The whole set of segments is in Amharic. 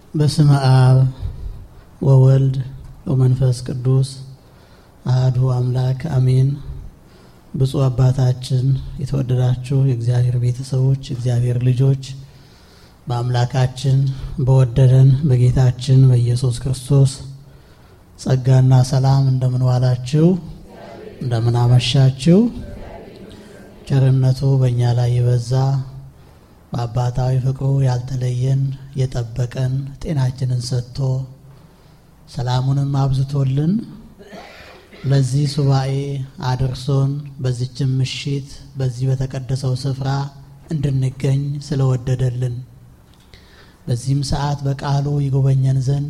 በስመ አብ ወወልድ ወመንፈስ ቅዱስ አህዱ አምላክ አሜን። ብፁዕ አባታችን፣ የተወደዳችሁ የእግዚአብሔር ቤተሰቦች፣ የእግዚአብሔር ልጆች በአምላካችን በወደደን በጌታችን በኢየሱስ ክርስቶስ ጸጋና ሰላም እንደምን ዋላችሁ? እንደምን አመሻችሁ? ቸርነቱ በእኛ ላይ የበዛ በአባታዊ ፍቅሩ ያልተለየን የጠበቀን ጤናችንን ሰጥቶ ሰላሙንም አብዝቶልን ለዚህ ሱባኤ አድርሶን በዚችም ምሽት በዚህ በተቀደሰው ስፍራ እንድንገኝ ስለወደደልን በዚህም ሰዓት በቃሉ ይጎበኘን ዘንድ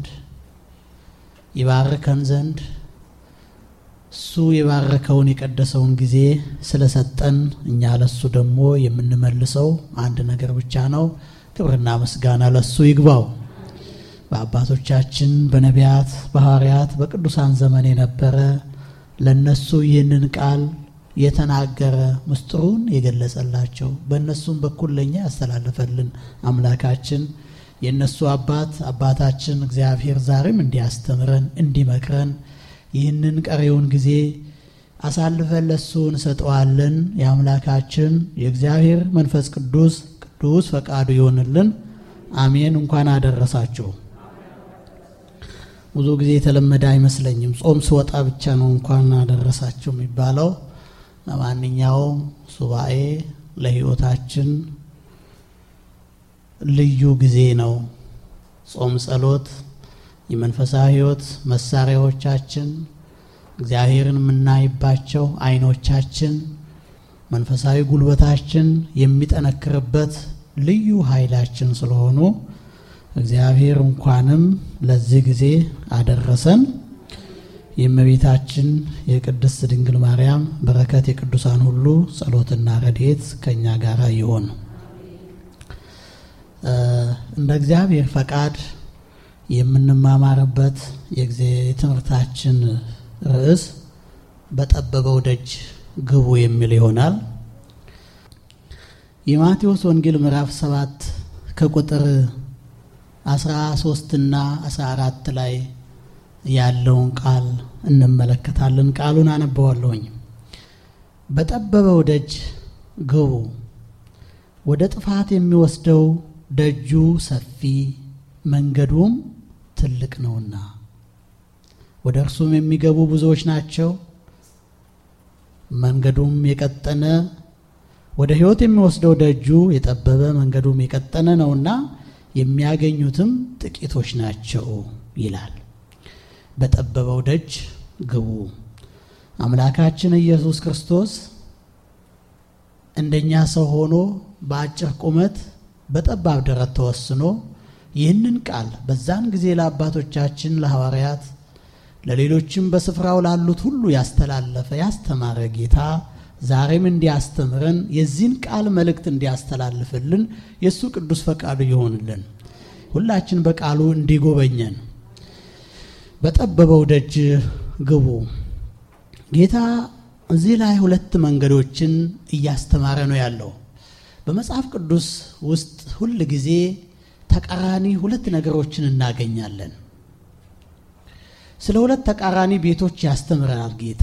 ይባርከን ዘንድ እሱ የባረከውን የቀደሰውን ጊዜ ስለሰጠን እኛ ለሱ ደግሞ የምንመልሰው አንድ ነገር ብቻ ነው። ክብርና ምስጋና ለሱ ይግባው። በአባቶቻችን በነቢያት፣ በሐዋርያት፣ በቅዱሳን ዘመን የነበረ ለነሱ ይህንን ቃል የተናገረ ምስጢሩን የገለጸላቸው በእነሱም በኩል ለእኛ ያስተላለፈልን አምላካችን የእነሱ አባት አባታችን እግዚአብሔር ዛሬም እንዲያስተምረን እንዲመክረን ይህንን ቀሪውን ጊዜ አሳልፈን ለሱ እንሰጠዋለን። የአምላካችን የእግዚአብሔር መንፈስ ቅዱስ ቅዱስ ፈቃዱ ይሆንልን። አሜን። እንኳን አደረሳችሁ። ብዙ ጊዜ የተለመደ አይመስለኝም። ጾም ስወጣ ብቻ ነው እንኳን አደረሳችሁ የሚባለው። ለማንኛውም ሱባኤ ለሕይወታችን ልዩ ጊዜ ነው። ጾም፣ ጸሎት የመንፈሳዊ ሕይወት መሳሪያዎቻችን እግዚአብሔርን የምናይባቸው ዓይኖቻችን መንፈሳዊ ጉልበታችን የሚጠነክርበት ልዩ ኃይላችን ስለሆኑ እግዚአብሔር እንኳንም ለዚህ ጊዜ አደረሰን። የእመቤታችን የቅድስት ድንግል ማርያም በረከት የቅዱሳን ሁሉ ጸሎትና ረድኤት ከእኛ ጋር ይሆን። እንደ እግዚአብሔር ፈቃድ የምንማማርበት የትምህርታችን ርዕስ በጠበበው ደጅ ግቡ የሚል ይሆናል። የማቴዎስ ወንጌል ምዕራፍ ሰባት ከቁጥር 13 እና 14 ላይ ያለውን ቃል እንመለከታለን። ቃሉን አነበዋለሁኝ። በጠበበው ደጅ ግቡ፣ ወደ ጥፋት የሚወስደው ደጁ ሰፊ መንገዱም ትልቅ ነውና ወደ እርሱም የሚገቡ ብዙዎች ናቸው። መንገዱም የቀጠነ ወደ ሕይወት የሚወስደው ደጁ የጠበበ መንገዱም የቀጠነ ነውና የሚያገኙትም ጥቂቶች ናቸው ይላል። በጠበበው ደጅ ግቡ። አምላካችን ኢየሱስ ክርስቶስ እንደኛ ሰው ሆኖ በአጭር ቁመት በጠባብ ደረት ተወስኖ ይህንን ቃል በዛን ጊዜ ለአባቶቻችን ለሐዋርያት ለሌሎችም በስፍራው ላሉት ሁሉ ያስተላለፈ ያስተማረ ጌታ ዛሬም እንዲያስተምረን የዚህን ቃል መልእክት እንዲያስተላልፍልን የእሱ ቅዱስ ፈቃዱ ይሆንልን። ሁላችን በቃሉ እንዲጎበኘን በጠበበው ደጅ ግቡ። ጌታ እዚህ ላይ ሁለት መንገዶችን እያስተማረ ነው ያለው። በመጽሐፍ ቅዱስ ውስጥ ሁል ጊዜ ተቃራኒ ሁለት ነገሮችን እናገኛለን። ስለ ሁለት ተቃራኒ ቤቶች ያስተምረናል ጌታ።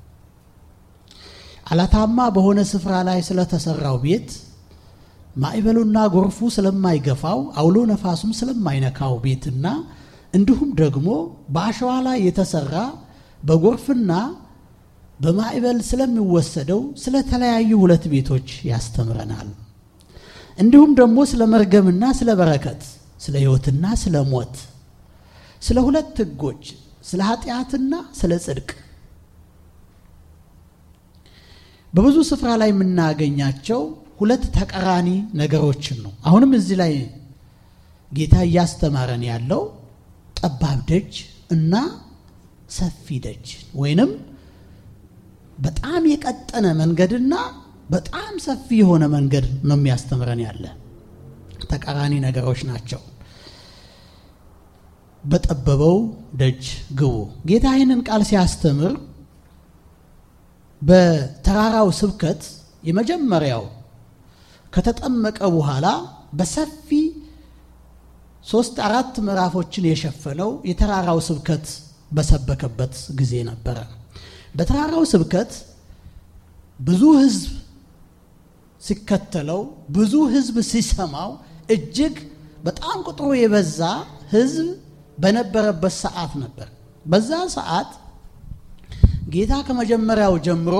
አላታማ በሆነ ስፍራ ላይ ስለተሰራው ቤት ማዕበሉና ጎርፉ ስለማይገፋው አውሎ ነፋሱም ስለማይነካው ቤትና እንዲሁም ደግሞ በአሸዋ ላይ የተሰራ በጎርፍና በማዕበል ስለሚወሰደው ስለተለያዩ ሁለት ቤቶች ያስተምረናል። እንዲሁም ደግሞ ስለ መርገምና ስለ በረከት፣ ስለ ሕይወትና ስለ ሞት፣ ስለ ሁለት ሕጎች፣ ስለ ኃጢአትና ስለ ጽድቅ በብዙ ስፍራ ላይ የምናገኛቸው ሁለት ተቃራኒ ነገሮችን ነው። አሁንም እዚህ ላይ ጌታ እያስተማረን ያለው ጠባብ ደጅ እና ሰፊ ደጅ ወይንም በጣም የቀጠነ መንገድና በጣም ሰፊ የሆነ መንገድ ነው የሚያስተምረን ያለ ተቃራኒ ነገሮች ናቸው። በጠበበው ደጅ ግቡ። ጌታ ይህንን ቃል ሲያስተምር በተራራው ስብከት የመጀመሪያው ከተጠመቀ በኋላ በሰፊ ሶስት አራት ምዕራፎችን የሸፈነው የተራራው ስብከት በሰበከበት ጊዜ ነበረ። በተራራው ስብከት ብዙ ሕዝብ ሲከተለው ብዙ ሕዝብ ሲሰማው እጅግ በጣም ቁጥሩ የበዛ ሕዝብ በነበረበት ሰዓት ነበር። በዛ ሰዓት ጌታ ከመጀመሪያው ጀምሮ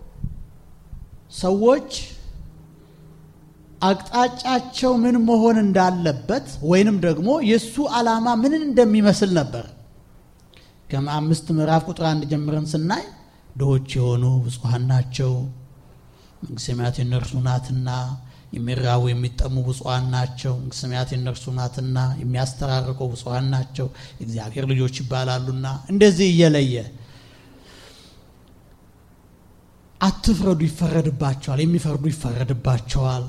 ሰዎች አቅጣጫቸው ምን መሆን እንዳለበት ወይንም ደግሞ የእሱ ዓላማ ምንን እንደሚመስል ነበር። ከአምስት ምዕራፍ ቁጥር አንድ ጀምረን ስናይ ድሆች የሆኑ ብፁዓን ናቸው፣ መንግሥተ ሰማያት የእነርሱ ናትና፣ የሚራቡ የሚጠሙ ብፁዓን ናቸው፣ መንግሥተ ሰማያት የእነርሱ ናትና፣ የሚያስተራርቁ ብፁዓን ናቸው፣ እግዚአብሔር ልጆች ይባላሉና፣ እንደዚህ እየለየ አትፍረዱ፣ ይፈረድባቸዋል፣ የሚፈርዱ ይፈረድባቸዋል፣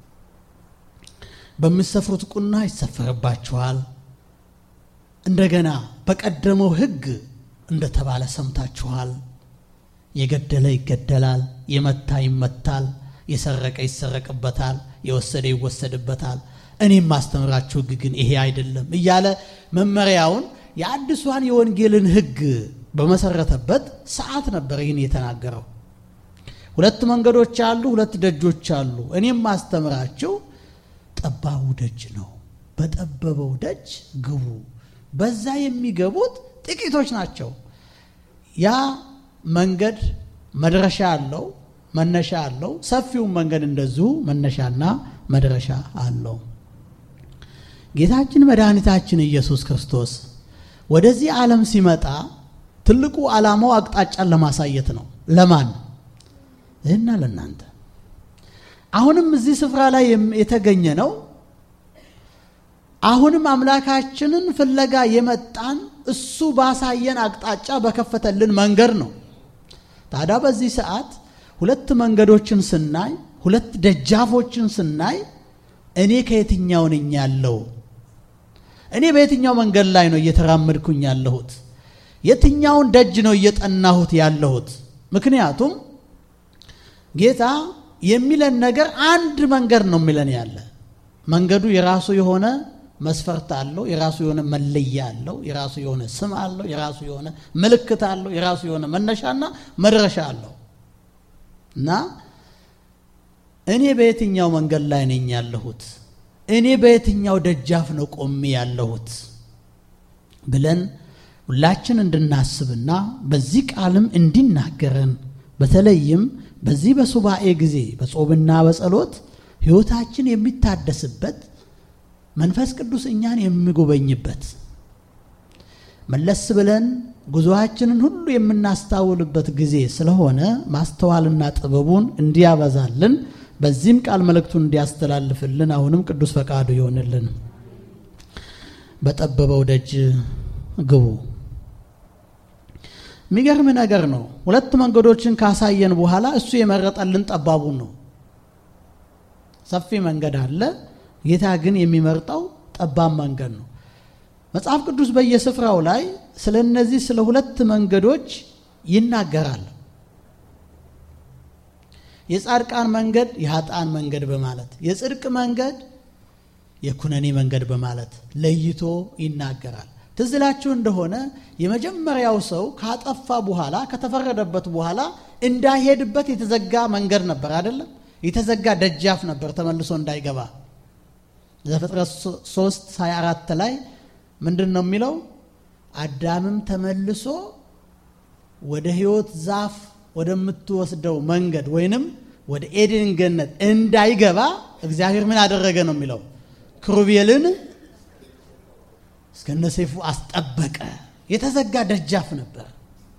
በምትሰፍሩት ቁና ይሰፈርባቸዋል። እንደገና በቀደመው ሕግ እንደተባለ ሰምታችኋል። የገደለ ይገደላል፣ የመታ ይመታል፣ የሰረቀ ይሰረቅበታል፣ የወሰደ ይወሰድበታል። እኔም ማስተምራችሁ ሕግ ግን ይሄ አይደለም እያለ መመሪያውን የአዲሷን የወንጌልን ሕግ በመሰረተበት ሰዓት ነበር ይህን የተናገረው። ሁለት መንገዶች አሉ፣ ሁለት ደጆች አሉ። እኔም ማስተምራችሁ ጠባቡ ደጅ ነው። በጠበበው ደጅ ግቡ። በዛ የሚገቡት ጥቂቶች ናቸው። ያ መንገድ መድረሻ አለው፣ መነሻ አለው። ሰፊውን መንገድ እንደዚሁ መነሻና መድረሻ አለው። ጌታችን መድኃኒታችን ኢየሱስ ክርስቶስ ወደዚህ ዓለም ሲመጣ ትልቁ ዓላማው አቅጣጫን ለማሳየት ነው። ለማን? ይህና ለእናንተ። አሁንም እዚህ ስፍራ ላይ የተገኘ ነው። አሁንም አምላካችንን ፍለጋ የመጣን እሱ ባሳየን አቅጣጫ በከፈተልን መንገድ ነው። ታዲያ በዚህ ሰዓት ሁለት መንገዶችን ስናይ፣ ሁለት ደጃፎችን ስናይ እኔ ከየትኛው ነኝ ያለው? እኔ በየትኛው መንገድ ላይ ነው እየተራመድኩኝ ያለሁት? የትኛውን ደጅ ነው እየጠናሁት ያለሁት? ምክንያቱም ጌታ የሚለን ነገር አንድ መንገድ ነው የሚለን ያለ መንገዱ የራሱ የሆነ መስፈርት አለው። የራሱ የሆነ መለያ አለው። የራሱ የሆነ ስም አለው። የራሱ የሆነ ምልክት አለው። የራሱ የሆነ መነሻና መድረሻ አለው እና እኔ በየትኛው መንገድ ላይ ነኝ ያለሁት? እኔ በየትኛው ደጃፍ ነው ቆሜ ያለሁት ብለን ሁላችን እንድናስብና በዚህ ቃልም እንዲናገረን በተለይም በዚህ በሱባኤ ጊዜ በጾምና በጸሎት ሕይወታችን የሚታደስበት መንፈስ ቅዱስ እኛን የሚጎበኝበት መለስ ብለን ጉዞአችንን ሁሉ የምናስታውልበት ጊዜ ስለሆነ ማስተዋልና ጥበቡን እንዲያበዛልን በዚህም ቃል መልእክቱን እንዲያስተላልፍልን አሁንም ቅዱስ ፈቃዱ ይሆንልን። በጠበበው ደጅ ግቡ። የሚገርም ነገር ነው። ሁለት መንገዶችን ካሳየን በኋላ እሱ የመረጠልን ጠባቡን ነው። ሰፊ መንገድ አለ። ጌታ ግን የሚመርጠው ጠባብ መንገድ ነው። መጽሐፍ ቅዱስ በየስፍራው ላይ ስለ እነዚህ ስለ ሁለት መንገዶች ይናገራል። የጻድቃን መንገድ፣ የኃጥአን መንገድ በማለት የጽድቅ መንገድ፣ የኩነኔ መንገድ በማለት ለይቶ ይናገራል። ትዝ ይላችሁ እንደሆነ የመጀመሪያው ሰው ካጠፋ በኋላ ከተፈረደበት በኋላ እንዳይሄድበት የተዘጋ መንገድ ነበር አይደለም? የተዘጋ ደጃፍ ነበር ተመልሶ እንዳይገባ። ዘፍጥረት 3 24 ላይ ምንድን ነው የሚለው? አዳምም ተመልሶ ወደ ሕይወት ዛፍ ወደምትወስደው መንገድ ወይንም ወደ ኤድን ገነት እንዳይገባ እግዚአብሔር ምን አደረገ ነው የሚለው? ክሩቤልን እስከነ ሰይፉ አስጠበቀ። የተዘጋ ደጃፍ ነበር፣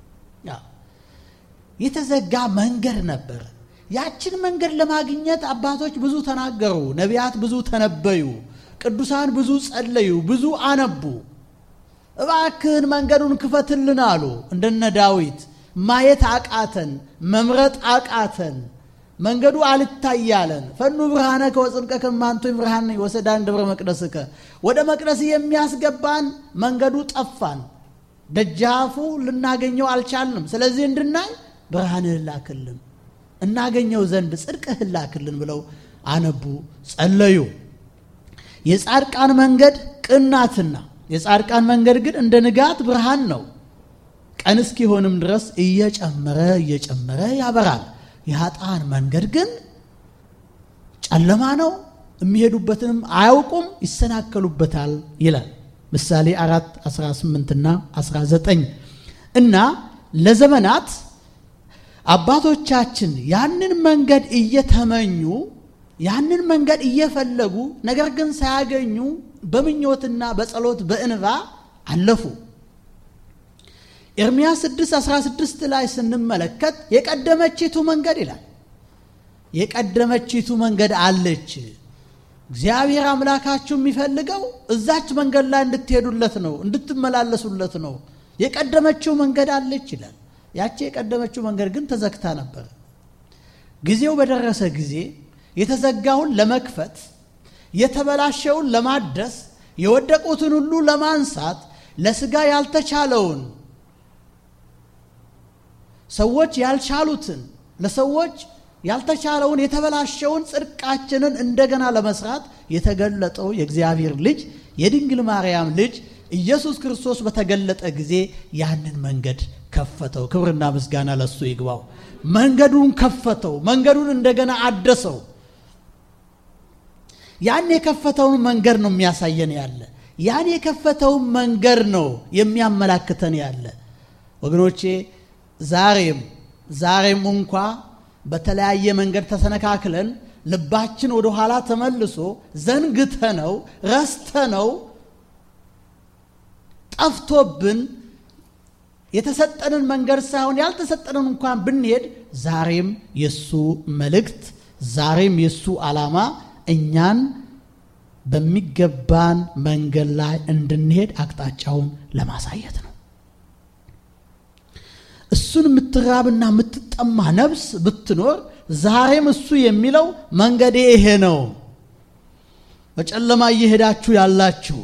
የተዘጋ መንገድ ነበር። ያችን መንገድ ለማግኘት አባቶች ብዙ ተናገሩ፣ ነቢያት ብዙ ተነበዩ፣ ቅዱሳን ብዙ ጸለዩ፣ ብዙ አነቡ። እባክህን መንገዱን ክፈትልን አሉ። እንደነ ዳዊት ማየት አቃተን፣ መምረጥ አቃተን፣ መንገዱ አልታያለን። ፈኑ ብርሃነ ከወፅድቀ ከማንቶ ብርሃን ወሰዳን ደብረ መቅደስከ ወደ መቅደስ የሚያስገባን መንገዱ ጠፋን፣ ደጃፉ ልናገኘው አልቻልንም። ስለዚህ እንድናይ ብርሃንህን ላክልን እናገኘው ዘንድ ጽድቅህን ላክልን ብለው አነቡ፣ ጸለዩ። የጻድቃን መንገድ ቅን ናትና የጻድቃን መንገድ ግን እንደ ንጋት ብርሃን ነው፣ ቀን እስኪሆንም ድረስ እየጨመረ እየጨመረ ያበራል። የኃጥአን መንገድ ግን ጨለማ ነው፣ የሚሄዱበትንም አያውቁም፣ ይሰናከሉበታል ይላል ምሳሌ አራት 18 እና 19 እና ለዘመናት አባቶቻችን ያንን መንገድ እየተመኙ ያንን መንገድ እየፈለጉ ነገር ግን ሳያገኙ በምኞትና በጸሎት በእንባ አለፉ። ኤርምያስ 6 16 ላይ ስንመለከት የቀደመችቱ መንገድ ይላል። የቀደመችቱ መንገድ አለች። እግዚአብሔር አምላካችሁ የሚፈልገው እዛች መንገድ ላይ እንድትሄዱለት ነው፣ እንድትመላለሱለት ነው። የቀደመችው መንገድ አለች ይላል። ያቺ የቀደመችው መንገድ ግን ተዘግታ ነበር። ጊዜው በደረሰ ጊዜ የተዘጋውን ለመክፈት የተበላሸውን ለማደስ የወደቁትን ሁሉ ለማንሳት ለስጋ ያልተቻለውን ሰዎች ያልቻሉትን ለሰዎች ያልተቻለውን የተበላሸውን ጽድቃችንን እንደገና ለመስራት የተገለጠው የእግዚአብሔር ልጅ የድንግል ማርያም ልጅ ኢየሱስ ክርስቶስ በተገለጠ ጊዜ ያንን መንገድ ከፈተው። ክብርና ምስጋና ለሱ ይግባው። መንገዱን ከፈተው፣ መንገዱን እንደገና አደሰው። ያን የከፈተውን መንገድ ነው የሚያሳየን ያለ። ያን የከፈተውን መንገድ ነው የሚያመላክተን ያለ። ወገኖቼ ዛሬም ዛሬም እንኳ በተለያየ መንገድ ተሰነካክለን ልባችን ወደ ኋላ ተመልሶ ዘንግተነው ረስተነው ጠፍቶብን የተሰጠንን መንገድ ሳይሆን ያልተሰጠንን እንኳን ብንሄድ ዛሬም የሱ መልእክት ዛሬም የሱ ዓላማ እኛን በሚገባን መንገድ ላይ እንድንሄድ አቅጣጫውን ለማሳየት ነው። እሱን የምትራብና የምትጠማ ነፍስ ብትኖር ዛሬም እሱ የሚለው መንገዴ ይሄ ነው። በጨለማ እየሄዳችሁ ያላችሁ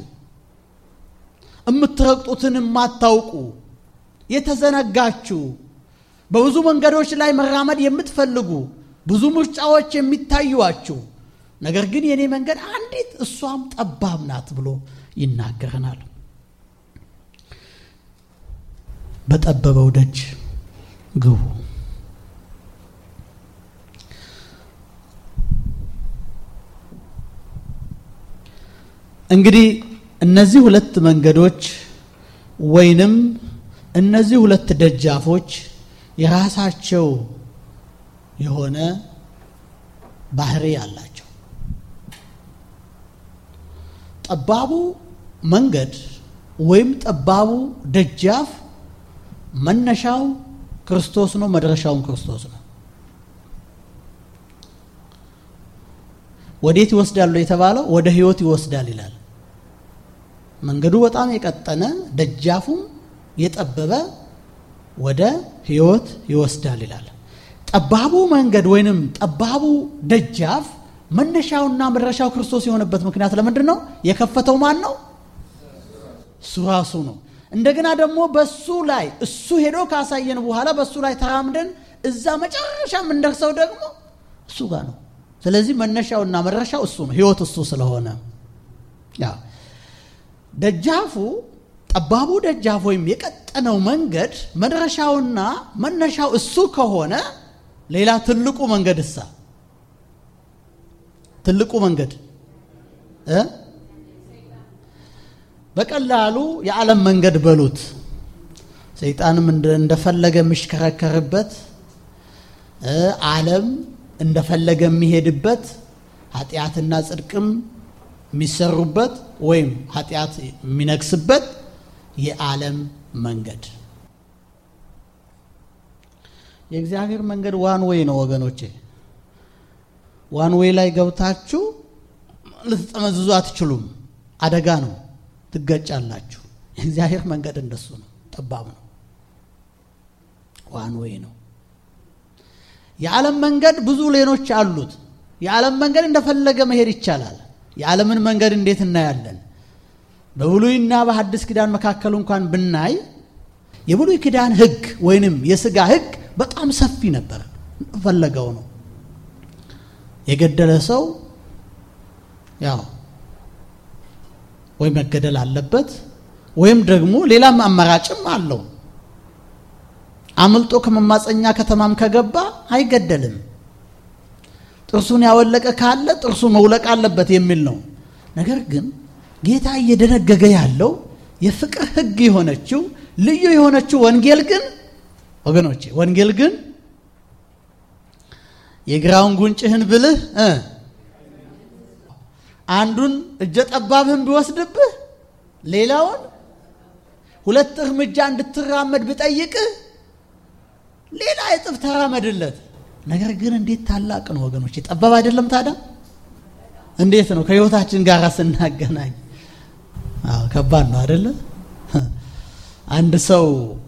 የምትረግጡትን የማታውቁ የተዘነጋችሁ በብዙ መንገዶች ላይ መራመድ የምትፈልጉ ብዙ ምርጫዎች የሚታዩዋችሁ ነገር ግን የኔ መንገድ አንዲት እሷም ጠባብ ናት ብሎ ይናገረናል። በጠበበው ደጅ ግቡ። እንግዲህ እነዚህ ሁለት መንገዶች ወይንም እነዚህ ሁለት ደጃፎች የራሳቸው የሆነ ባህሪ አላቸው። ጠባቡ መንገድ ወይም ጠባቡ ደጃፍ መነሻው ክርስቶስ ነው፣ መድረሻውም ክርስቶስ ነው። ወዴት ይወስዳሉ የተባለው ወደ ሕይወት ይወስዳል ይላል። መንገዱ በጣም የቀጠነ ደጃፉም የጠበበ ወደ ሕይወት ይወስዳል ይላል። ጠባቡ መንገድ ወይንም ጠባቡ ደጃፍ መነሻውና መድረሻው ክርስቶስ የሆነበት ምክንያት ለምንድን ነው? የከፈተው ማን ነው? እሱ ራሱ ነው። እንደገና ደግሞ በሱ ላይ እሱ ሄዶ ካሳየን በኋላ በሱ ላይ ተራምደን እዛ መጨረሻ የምንደርሰው ደግሞ እሱ ጋር ነው። ስለዚህ መነሻውና መድረሻው እሱ ነው፣ ሕይወት እሱ ስለሆነ ያ ደጃፉ ጠባቡ ደጃፍ ወይም የቀጠነው መንገድ መድረሻውና መነሻው እሱ ከሆነ ሌላ ትልቁ መንገድ እሳ ትልቁ መንገድ እ በቀላሉ የዓለም መንገድ በሉት። ሰይጣንም እንደፈለገ የሚሽከረከርበት ዓለም እንደፈለገ የሚሄድበት ኃጢአትና ጽድቅም የሚሰሩበት ወይም ኃጢአት የሚነግስበት የዓለም መንገድ የእግዚአብሔር መንገድ ዋን ዌይ ነው ወገኖቼ። ዋን ዌይ ላይ ገብታችሁ ልትጠመዝዙ አትችሉም። አደጋ ነው፣ ትገጫላችሁ። የእግዚአብሔር መንገድ እንደሱ ነው፣ ጠባብ ነው፣ ዋን ዌይ ነው። የዓለም መንገድ ብዙ ሌኖች አሉት። የዓለም መንገድ እንደፈለገ መሄድ ይቻላል። የዓለምን መንገድ እንዴት እናያለን? በብሉይና በሐዲስ ኪዳን መካከል እንኳን ብናይ የብሉይ ኪዳን ሕግ ወይንም የሥጋ ሕግ በጣም ሰፊ ነበር። ፈለገው ነው የገደለ ሰው ያው ወይ መገደል አለበት ወይም ደግሞ ሌላም አማራጭም አለው። አምልጦ ከመማፀኛ ከተማም ከገባ አይገደልም። ጥርሱን ያወለቀ ካለ ጥርሱ መውለቅ አለበት የሚል ነው። ነገር ግን ጌታ እየደነገገ ያለው የፍቅር ሕግ የሆነችው ልዩ የሆነችው ወንጌል ግን ወገኖቼ ወንጌል ግን የግራውን ጉንጭህን ብልህ እ አንዱን እጀ ጠባብህን ቢወስድብህ ሌላውን ሁለት እርምጃ እንድትራመድ ብጠይቅህ ሌላ እጥፍ ተራመድለት። ነገር ግን እንዴት ታላቅ ነው ወገኖች! ጠባብ አይደለም ታዲያ? እንዴት ነው ከህይወታችን ጋር ስናገናኝ? አዎ ከባድ ነው አይደለ? አንድ ሰው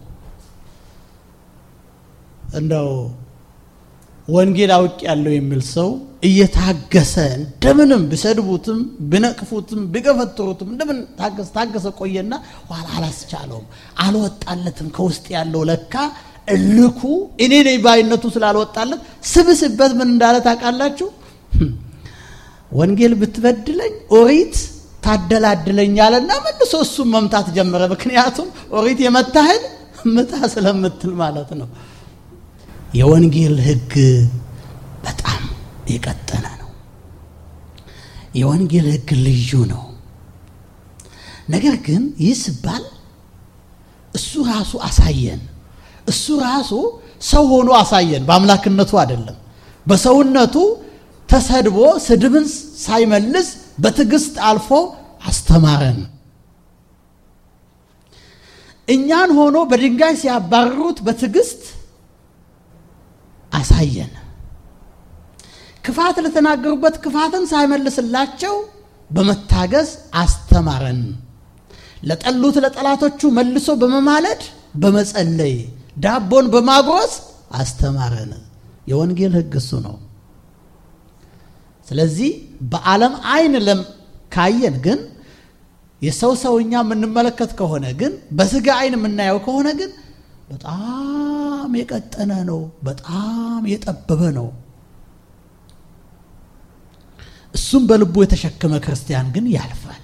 እንደው ወንጌል አውቅ ያለው የሚል ሰው እየታገሰ እንደምንም ቢሰድቡትም ቢነቅፉትም ቢገፈትሩትም እንደምን ታገሰ ታገሰ ቆየና ኋላ አላስቻለውም፣ አልወጣለትም። ከውስጥ ያለው ለካ እልኩ እኔ ነኝ ባይነቱ ስላልወጣለት ስብስበት ምን እንዳለ ታውቃላችሁ? ወንጌል ብትበድለኝ ኦሪት ታደላድለኛለና መልሶ እሱም መምታት ጀመረ። ምክንያቱም ኦሪት የመታህን ምታ ስለምትል ማለት ነው። የወንጌል ሕግ በጣም የቀጠነ ነው። የወንጌል ሕግ ልዩ ነው። ነገር ግን ይህ ሲባል እሱ ራሱ አሳየን። እሱ ራሱ ሰው ሆኖ አሳየን። በአምላክነቱ አይደለም፣ በሰውነቱ ተሰድቦ ስድብን ሳይመልስ በትዕግስት አልፎ አስተማረን። እኛን ሆኖ በድንጋይ ሲያባርሩት በትዕግስት አሳየን። ክፋት ለተናገሩበት ክፋትን ሳይመልስላቸው በመታገስ አስተማረን። ለጠሉት ለጠላቶቹ መልሶ በመማለድ በመጸለይ ዳቦን በማጉረስ አስተማረን። የወንጌል ሕግ እሱ ነው። ስለዚህ በዓለም አይን ለም ካየን ግን የሰው ሰውኛ የምንመለከት ከሆነ ግን በስጋ አይን የምናየው ከሆነ ግን በጣም የቀጠነ ነው። በጣም የጠበበ ነው። እሱም በልቡ የተሸከመ ክርስቲያን ግን ያልፋል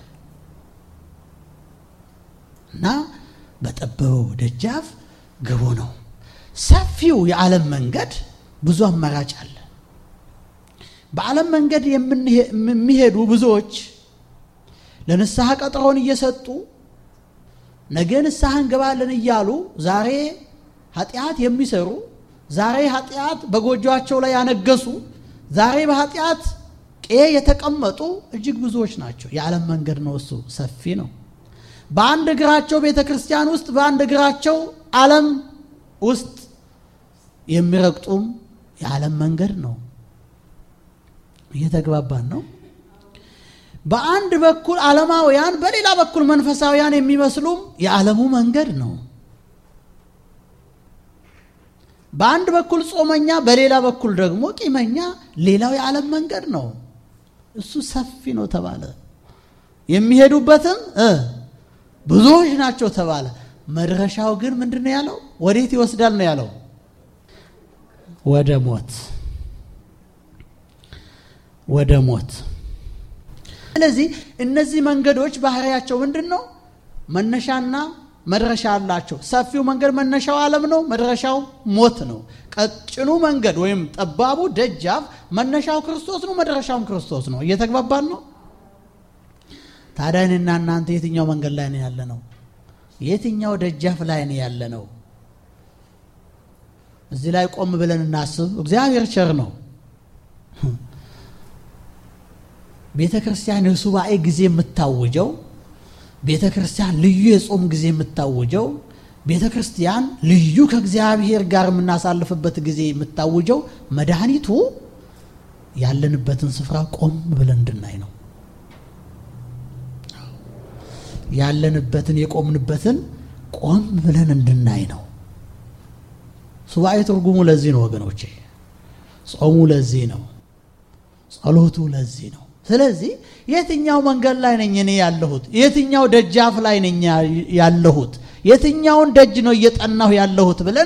እና በጠበበው ደጃፍ ግቡ ነው። ሰፊው የዓለም መንገድ ብዙ አማራጭ አለ። በዓለም መንገድ የሚሄዱ ብዙዎች ለንስሐ ቀጠሮን እየሰጡ ነገ ንስሐ እንገባለን እያሉ ዛሬ ኃጢአት የሚሰሩ ዛሬ ኃጢአት በጎጆቸው ላይ ያነገሱ ዛሬ በኃጢአት ቄ የተቀመጡ እጅግ ብዙዎች ናቸው። የዓለም መንገድ ነው። እሱ ሰፊ ነው። በአንድ እግራቸው ቤተ ክርስቲያን ውስጥ በአንድ እግራቸው ዓለም ውስጥ የሚረግጡም የዓለም መንገድ ነው። እየተግባባን ነው። በአንድ በኩል ዓለማውያን፣ በሌላ በኩል መንፈሳውያን የሚመስሉም የዓለሙ መንገድ ነው። በአንድ በኩል ጾመኛ፣ በሌላ በኩል ደግሞ ቂመኛ፣ ሌላው የዓለም መንገድ ነው። እሱ ሰፊ ነው ተባለ። የሚሄዱበትም ብዙዎች ናቸው ተባለ። መድረሻው ግን ምንድን ነው ያለው? ወዴት ይወስዳል ነው ያለው? ወደ ሞት፣ ወደ ሞት። ስለዚህ እነዚህ መንገዶች ባህሪያቸው ምንድን ነው? መነሻና መድረሻ አላቸው። ሰፊው መንገድ መነሻው ዓለም ነው፣ መድረሻው ሞት ነው። ቀጭኑ መንገድ ወይም ጠባቡ ደጃፍ መነሻው ክርስቶስ ነው፣ መድረሻውም ክርስቶስ ነው። እየተግባባን ነው። ታዲያ እኔና እናንተ የትኛው መንገድ ላይ ነው ያለ ነው? የትኛው ደጃፍ ላይ ነው ያለ ነው? እዚህ ላይ ቆም ብለን እናስብ። እግዚአብሔር ቸር ነው። ቤተ ክርስቲያን የሱባኤ ጊዜ የምታውጀው ቤተ ክርስቲያን ልዩ የጾም ጊዜ የምታውጀው ቤተ ክርስቲያን ልዩ ከእግዚአብሔር ጋር የምናሳልፍበት ጊዜ የምታውጀው መድኃኒቱ ያለንበትን ስፍራ ቆም ብለን እንድናይ ነው። ያለንበትን የቆምንበትን ቆም ብለን እንድናይ ነው። ሱባኤ ትርጉሙ ለዚህ ነው ወገኖቼ። ጾሙ ለዚህ ነው። ጸሎቱ ለዚህ ነው። ስለዚህ የትኛው መንገድ ላይ ነኝ እኔ ያለሁት? የትኛው ደጃፍ ላይ ነኝ ያለሁት? የትኛውን ደጅ ነው እየጠናሁ ያለሁት ብለን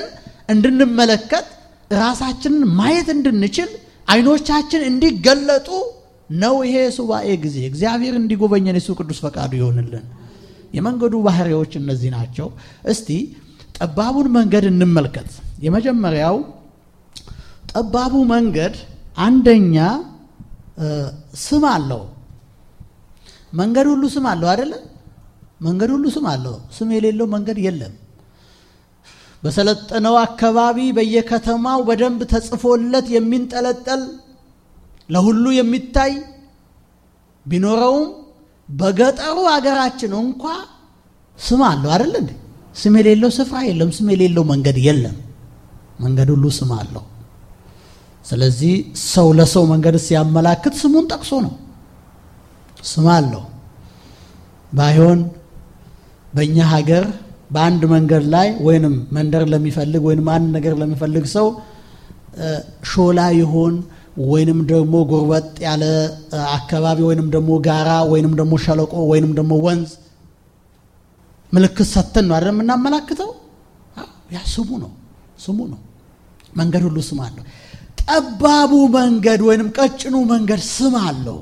እንድንመለከት ራሳችንን ማየት እንድንችል አይኖቻችን እንዲገለጡ ነው ይሄ የሱባኤ ጊዜ እግዚአብሔር እንዲጎበኘን የሱ ቅዱስ ፈቃዱ ይሆንልን። የመንገዱ ባህሪዎች እነዚህ ናቸው። እስቲ ጠባቡን መንገድ እንመልከት። የመጀመሪያው ጠባቡ መንገድ አንደኛ ስም አለው። መንገድ ሁሉ ስም አለው አይደለ? መንገድ ሁሉ ስም አለው። ስም የሌለው መንገድ የለም። በሰለጠነው አካባቢ በየከተማው በደንብ ተጽፎለት የሚንጠለጠል ለሁሉ የሚታይ ቢኖረውም በገጠሩ አገራችን እንኳ ስም አለው አይደል እንዴ? ስም የሌለው ስፍራ የለም። ስም የሌለው መንገድ የለም። መንገድ ሁሉ ስም አለው። ስለዚህ ሰው ለሰው መንገድ ሲያመላክት ስሙን ጠቅሶ ነው። ስም አለው። ባይሆን በእኛ ሀገር በአንድ መንገድ ላይ ወይንም መንደር ለሚፈልግ ወይንም አንድ ነገር ለሚፈልግ ሰው ሾላ ይሆን ወይንም ደግሞ ጎርበጥ ያለ አካባቢ ወይንም ደግሞ ጋራ ወይንም ደግሞ ሸለቆ ወይንም ደግሞ ወንዝ ምልክት ሰተን ነው አይደል የምናመላክተው? ያ ስሙ ነው፣ ስሙ ነው። መንገድ ሁሉ ስም አለው። ጠባቡ መንገድ ወይንም ቀጭኑ መንገድ ስም አለው።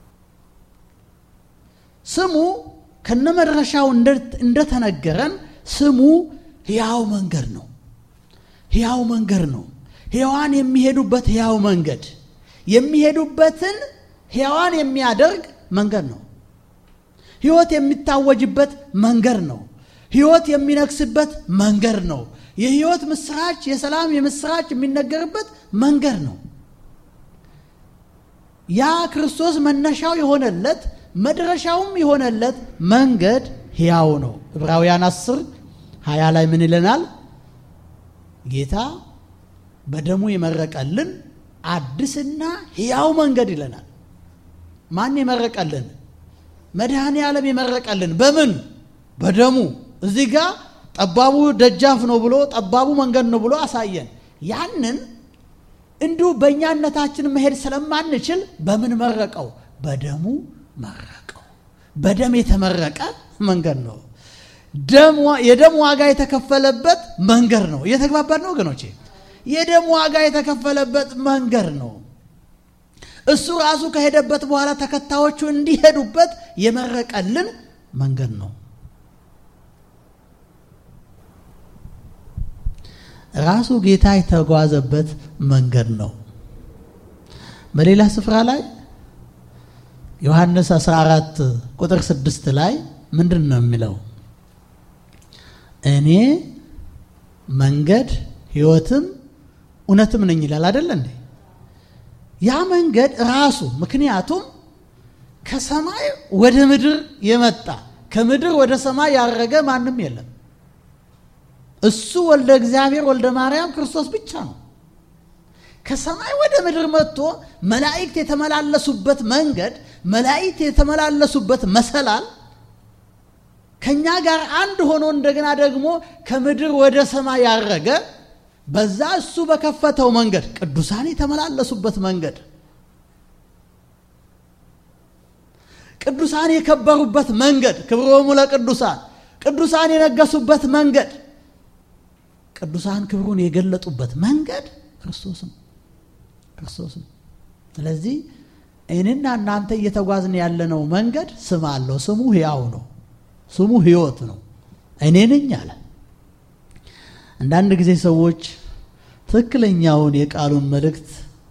ስሙ ከነመድረሻው እንደተነገረን ስሙ ሕያው መንገድ ነው። ሕያው መንገድ ነው። ሕያዋን የሚሄዱበት ሕያው መንገድ የሚሄዱበትን ሕያዋን የሚያደርግ መንገድ ነው። ሕይወት የሚታወጅበት መንገድ ነው። ሕይወት የሚነግስበት መንገድ ነው። የሕይወት ምስራች፣ የሰላም የምስራች የሚነገርበት መንገድ ነው። ያ ክርስቶስ መነሻው የሆነለት መድረሻውም የሆነለት መንገድ ሕያው ነው። ዕብራውያን አስር ሀያ ላይ ምን ይለናል? ጌታ በደሙ የመረቀልን አዲስና ሕያው መንገድ ይለናል። ማን የመረቀልን? መድኃኔ ዓለም የመረቀልን በምን? በደሙ። እዚህ ጋር ጠባቡ ደጃፍ ነው ብሎ ጠባቡ መንገድ ነው ብሎ አሳየን። ያንን እንዲሁ በእኛነታችን መሄድ ስለማንችል በምን መረቀው? በደሙ መረቀው። በደም የተመረቀ መንገድ ነው። የደም ዋጋ የተከፈለበት መንገድ ነው። እየተግባባን ነው ወገኖቼ? የደም ዋጋ የተከፈለበት መንገድ ነው። እሱ ራሱ ከሄደበት በኋላ ተከታዮቹ እንዲሄዱበት የመረቀልን መንገድ ነው። ራሱ ጌታ የተጓዘበት መንገድ ነው። በሌላ ስፍራ ላይ ዮሐንስ 14 ቁጥር 6 ላይ ምንድን ነው የሚለው? እኔ መንገድ ሕይወትም እውነትም ነኝ ይላል አይደለ እንዴ? ያ መንገድ ራሱ ምክንያቱም ከሰማይ ወደ ምድር የመጣ ከምድር ወደ ሰማይ ያረገ ማንም የለም። እሱ ወልደ እግዚአብሔር ወልደ ማርያም ክርስቶስ ብቻ ነው። ከሰማይ ወደ ምድር መጥቶ መላእክት የተመላለሱበት መንገድ፣ መላእክት የተመላለሱበት መሰላል ከኛ ጋር አንድ ሆኖ እንደገና ደግሞ ከምድር ወደ ሰማይ ያረገ በዛ እሱ በከፈተው መንገድ ቅዱሳን የተመላለሱበት መንገድ ቅዱሳን የከበሩበት መንገድ ክብሮሙ ለቅዱሳን ቅዱሳን የነገሱበት መንገድ ቅዱሳን ክብሩን የገለጡበት መንገድ ክርስቶስም ክርስቶስም። ስለዚህ እኔና እናንተ እየተጓዝን ያለነው መንገድ ስም አለው። ስሙ ሕያው ነው። ስሙ ሕይወት ነው። እኔ ነኝ አለ። አንዳንድ ጊዜ ሰዎች ትክክለኛውን የቃሉን መልእክት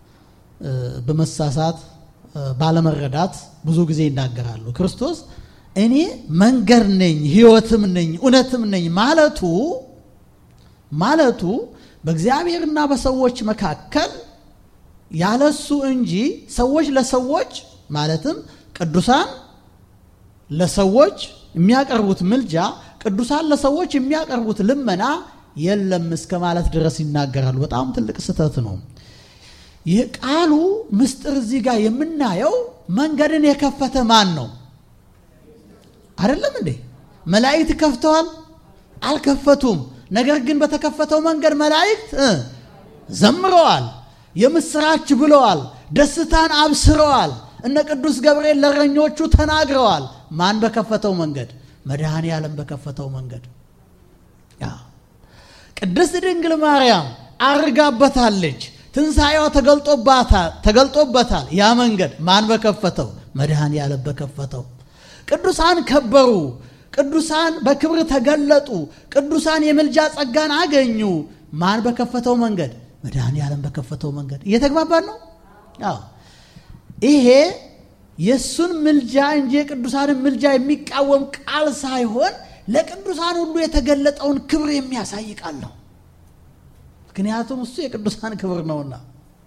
በመሳሳት ባለመረዳት ብዙ ጊዜ ይናገራሉ። ክርስቶስ እኔ መንገድ ነኝ፣ ሕይወትም ነኝ፣ እውነትም ነኝ ማለቱ ማለቱ በእግዚአብሔርና በሰዎች መካከል ያለሱ እንጂ ሰዎች ለሰዎች ማለትም ቅዱሳን ለሰዎች የሚያቀርቡት ምልጃ ቅዱሳን ለሰዎች የሚያቀርቡት ልመና የለም እስከ ማለት ድረስ ይናገራሉ። በጣም ትልቅ ስህተት ነው። ይህ ቃሉ ምስጢር እዚህ ጋር የምናየው መንገድን የከፈተ ማን ነው? አይደለም እንዴ? መላእክት ከፍተዋል? አልከፈቱም። ነገር ግን በተከፈተው መንገድ መላእክት ዘምረዋል፣ የምስራች ብለዋል፣ ደስታን አብስረዋል። እነ ቅዱስ ገብርኤል ለእረኞቹ ተናግረዋል። ማን በከፈተው መንገድ? መድኃኔ ዓለም በከፈተው መንገድ። ቅድስት ድንግል ማርያም አርጋበታለች፣ ትንሣኤዋ ተገልጦበታል። ያ መንገድ ማን በከፈተው? መድኃኔ ዓለም በከፈተው። ቅዱሳን ከበሩ። ቅዱሳን በክብር ተገለጡ። ቅዱሳን የምልጃ ጸጋን አገኙ። ማን በከፈተው መንገድ? መድኃኔ ዓለም በከፈተው መንገድ። እየተግባባን ነው? አዎ። ይሄ የእሱን ምልጃ እንጂ የቅዱሳንን ምልጃ የሚቃወም ቃል ሳይሆን ለቅዱሳን ሁሉ የተገለጠውን ክብር የሚያሳይ ቃል ነው። ምክንያቱም እሱ የቅዱሳን ክብር ነውና።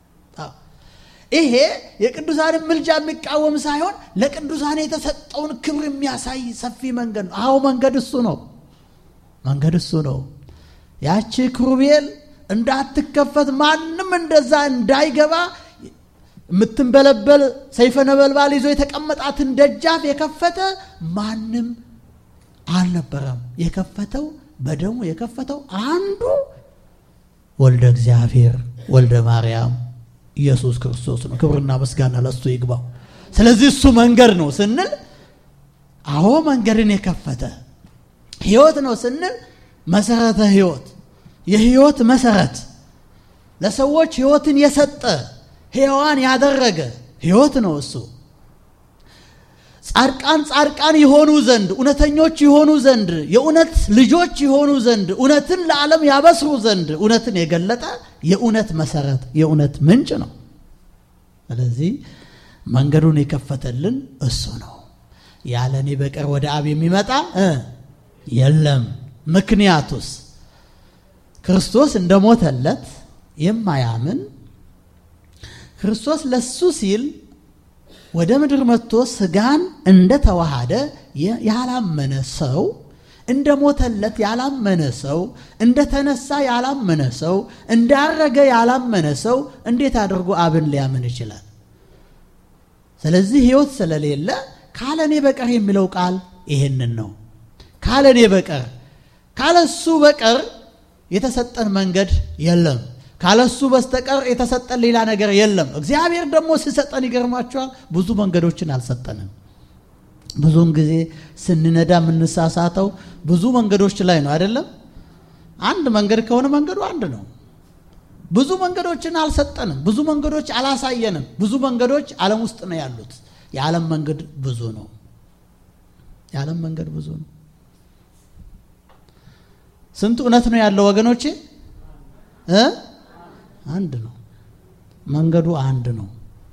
ይሄ የቅዱሳንን ምልጃ የሚቃወም ሳይሆን ለቅዱሳን የተሰጠውን ክብር የሚያሳይ ሰፊ መንገድ ነው። አዎ መንገድ እሱ ነው። መንገድ እሱ ነው። ያቺ ክሩቤል እንዳትከፈት ማንም እንደዛ እንዳይገባ የምትንበለበል ሰይፈ ነበልባል ይዞ የተቀመጣትን ደጃፍ የከፈተ ማንም አልነበረም። የከፈተው በደሙ የከፈተው አንዱ ወልደ እግዚአብሔር ወልደ ማርያም ኢየሱስ ክርስቶስ ነው። ክብርና ምስጋና ለእሱ ይግባው። ስለዚህ እሱ መንገድ ነው ስንል፣ አዎ መንገድን የከፈተ ሕይወት ነው ስንል፣ መሰረተ ሕይወት የሕይወት መሰረት ለሰዎች ሕይወትን የሰጠ ሕያዋን ያደረገ ሕይወት ነው እሱ። ጻድቃን ጻድቃን የሆኑ ዘንድ እውነተኞች የሆኑ ዘንድ የእውነት ልጆች የሆኑ ዘንድ እውነትን ለዓለም ያበስሩ ዘንድ እውነትን የገለጠ የእውነት መሰረት የእውነት ምንጭ ነው። ስለዚህ መንገዱን የከፈተልን እሱ ነው። ያለ እኔ በቀር ወደ አብ የሚመጣ የለም። ምክንያቱስ ክርስቶስ እንደሞተለት የማያምን ክርስቶስ ለሱ ሲል ወደ ምድር መጥቶ ስጋን እንደተዋሃደ ያላመነ ሰው እንደሞተለት ያላመነ ሰው እንደተነሳ ያላመነ ሰው እንዳረገ ያላመነ ሰው እንዴት አድርጎ አብን ሊያምን ይችላል? ስለዚህ ሕይወት ስለሌለ ካለኔ በቀር የሚለው ቃል ይሄንን ነው። ካለኔ በቀር ካለሱ በቀር የተሰጠን መንገድ የለም። ካለሱ በስተቀር የተሰጠን ሌላ ነገር የለም። እግዚአብሔር ደግሞ ሲሰጠን ይገርማቸዋል፣ ብዙ መንገዶችን አልሰጠንም። ብዙውን ጊዜ ስንነዳ የምንሳሳተው ብዙ መንገዶች ላይ ነው አይደለም። አንድ መንገድ ከሆነ መንገዱ አንድ ነው። ብዙ መንገዶችን አልሰጠንም። ብዙ መንገዶች አላሳየንም። ብዙ መንገዶች ዓለም ውስጥ ነው ያሉት። የዓለም መንገድ ብዙ ነው። የዓለም መንገድ ብዙ ነው። ስንት እውነት ነው ያለው ወገኖቼ እ አንድ ነው። መንገዱ አንድ ነው።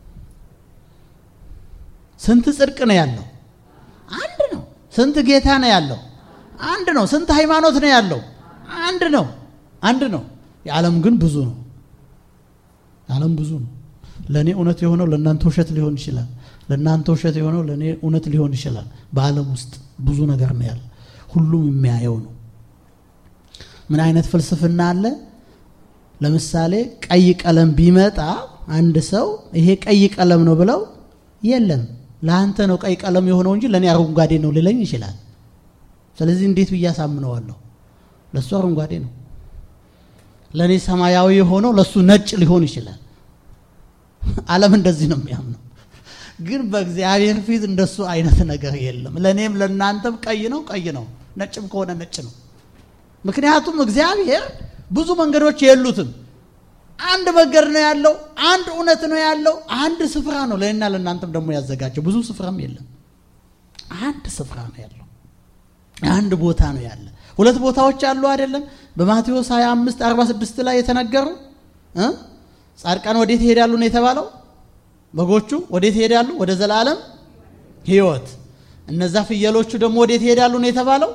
ስንት ጽድቅ ነው ያለው? አንድ ነው። ስንት ጌታ ነው ያለው? አንድ ነው። ስንት ሃይማኖት ነው ያለው? አንድ ነው። አንድ ነው። የዓለም ግን ብዙ ነው። የዓለም ብዙ ነው። ለእኔ እውነት የሆነው ለእናንተ ውሸት ሊሆን ይችላል። ለእናንተ ውሸት የሆነው ለእኔ እውነት ሊሆን ይችላል። በዓለም ውስጥ ብዙ ነገር ነው ያለ። ሁሉም የሚያየው ነው። ምን አይነት ፍልስፍና አለ? ለምሳሌ ቀይ ቀለም ቢመጣ አንድ ሰው ይሄ ቀይ ቀለም ነው ብለው የለም ለአንተ ነው ቀይ ቀለም የሆነው እንጂ ለእኔ አረንጓዴ ነው ሊለኝ ይችላል። ስለዚህ እንዴት ብዬ አሳምነዋለሁ? ለእሱ አረንጓዴ ነው። ለእኔ ሰማያዊ የሆነው ለእሱ ነጭ ሊሆን ይችላል። ዓለም እንደዚህ ነው የሚያምነው። ግን በእግዚአብሔር ፊት እንደሱ አይነት ነገር የለም። ለእኔም ለእናንተም ቀይ ነው ቀይ ነው፣ ነጭም ከሆነ ነጭ ነው። ምክንያቱም እግዚአብሔር ብዙ መንገዶች የሉትም። አንድ መንገድ ነው ያለው። አንድ እውነት ነው ያለው። አንድ ስፍራ ነው ለእኔና ለእናንተም ደግሞ ያዘጋጀው። ብዙ ስፍራም የለም። አንድ ስፍራ ነው ያለው። አንድ ቦታ ነው ያለ። ሁለት ቦታዎች አሉ አይደለም? በማቴዎስ 25 46 ላይ የተነገሩ እ ጻድቃን ወዴት ይሄዳሉ ነው የተባለው? በጎቹ ወዴት ይሄዳሉ? ወደ ዘላለም ሕይወት። እነዛ ፍየሎቹ ደግሞ ወዴት ይሄዳሉ ነው የተባለው?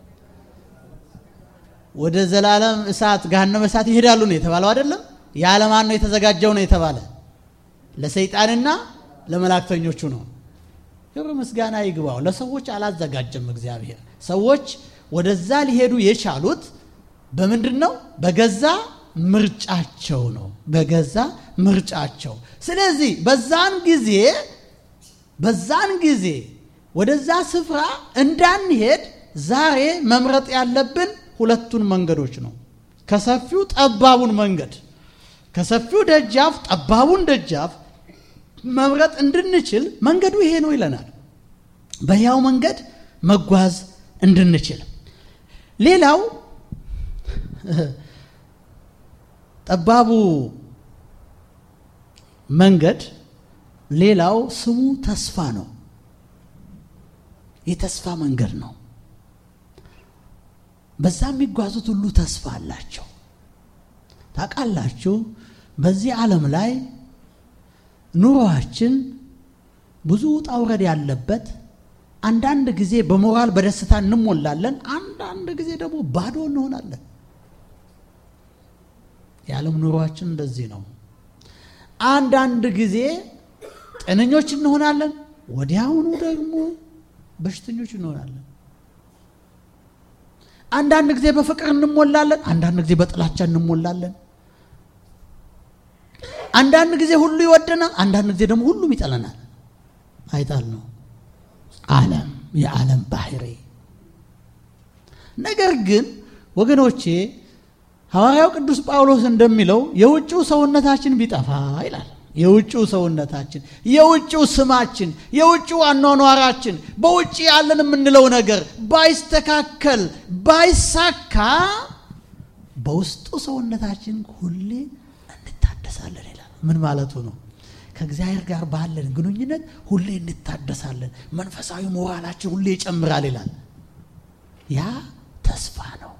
ወደ ዘላለም እሳት ገሃነመ እሳት ይሄዳሉ ነው የተባለው አይደለም? ያለማን ነው የተዘጋጀው ነው የተባለ? ለሰይጣንና ለመላእክተኞቹ ነው። ክብር ምስጋና ይግባው። ለሰዎች አላዘጋጀም እግዚአብሔር። ሰዎች ወደዛ ሊሄዱ የቻሉት በምንድን ነው? በገዛ ምርጫቸው ነው። በገዛ ምርጫቸው። ስለዚህ በዛን ጊዜ በዛን ጊዜ ወደዛ ስፍራ እንዳንሄድ ዛሬ መምረጥ ያለብን ሁለቱን መንገዶች ነው። ከሰፊው ጠባቡን መንገድ ከሰፊው ደጃፍ ጠባቡን ደጃፍ መምረጥ እንድንችል መንገዱ ይሄ ነው ይለናል። በያው መንገድ መጓዝ እንድንችል። ሌላው ጠባቡ መንገድ ሌላው ስሙ ተስፋ ነው። የተስፋ መንገድ ነው። በዛ የሚጓዙት ሁሉ ተስፋ አላቸው። ታውቃላችሁ፣ በዚህ ዓለም ላይ ኑሮአችን ብዙ ውጣ ውረድ ያለበት፣ አንዳንድ ጊዜ በሞራል በደስታ እንሞላለን፣ አንዳንድ ጊዜ ደግሞ ባዶ እንሆናለን። የዓለም ኑሮአችን እንደዚህ ነው። አንዳንድ ጊዜ ጤነኞች እንሆናለን፣ ወዲያውኑ ደግሞ በሽተኞች እንሆናለን። አንዳንድ ጊዜ በፍቅር እንሞላለን፣ አንዳንድ ጊዜ በጥላቻ እንሞላለን። አንዳንድ ጊዜ ሁሉ ይወደናል፣ አንዳንድ ጊዜ ደግሞ ሁሉም ይጠለናል። አይጣል ነው ዓለም የዓለም ባህሪ። ነገር ግን ወገኖቼ ሐዋርያው ቅዱስ ጳውሎስ እንደሚለው የውጭው ሰውነታችን ቢጠፋ ይላል። የውጭው ሰውነታችን፣ የውጭው ስማችን፣ የውጭው አኗኗራችን፣ በውጭ ያለን የምንለው ነገር ባይስተካከል ባይሳካ፣ በውስጡ ሰውነታችን ሁሌ እንታደሳለን ይላል። ምን ማለቱ ነው? ከእግዚአብሔር ጋር ባለን ግንኙነት ሁሌ እንታደሳለን፣ መንፈሳዊ ሞራላችን ሁሌ ይጨምራል ይላል። ያ ተስፋ ነው።